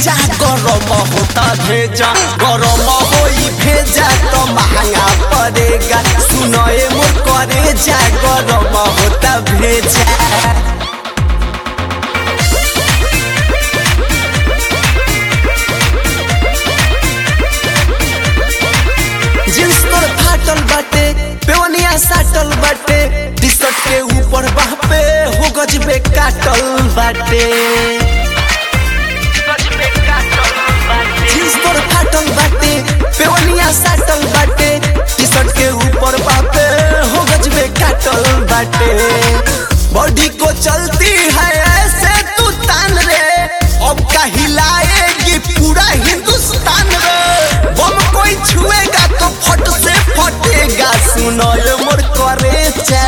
भेजा गरम होता भेजा गरम होई भेजा तो महंगा पड़ेगा सुनए मोर करे जा गरम होता भेजा जींस तोर फाटल बाटे पेवनिया साटल बाटे टी शर्ट के ऊपर बाह पे हो गजबे काटल बाटे जींस तोर फाटल बाटे पेवनिया साटल बाटे टी शर्ट के ऊपर बाह पे हो गजबे काटल बाटे बॉडी को चलती है ऐसे तू तान रे अब का हिलाएगी पूरा हिंदुस्तान रे बम कोई छुएगा तो फट से फटेगा सुनो ये मोर करे जा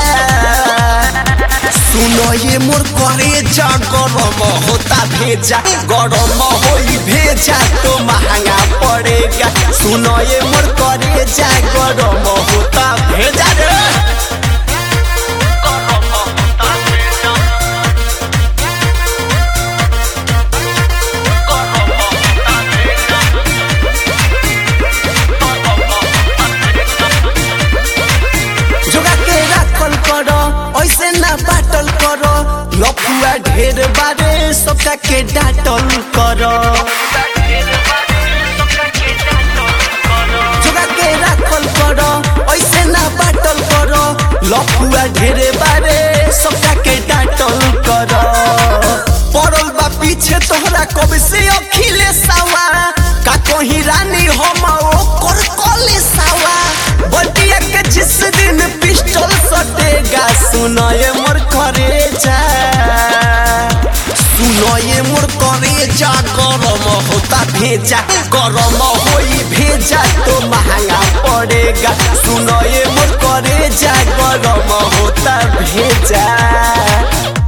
सुनो ये मोर करे जा गरम होता भेजा गरम होई भेजा तो महंगा पड़ेगा सुनो ये मोर करे जा गरम होता भेजा रे जोगा के राखल करो ऐसे ना बाटल करो लफुआ ढेर बारे सबका के डाटल करो जोगा के राखल करो ऐसे ना बाटल करो लफुआ ढेर बारे सबका के डाटल करो पड़ल बा पीछे तोहरा कब से अखिले सावा का कहीं रानी हम ओकर कले सावा बटिया के जिस दिन पिस्टल सटेगा सुनो ये मोर करे जा सुनो ये मोर करे जा गरम होता भेजा गरम होई भेजा तो महंगा पड़ेगा सुनो ये मोर करे जा गरम होता भेजा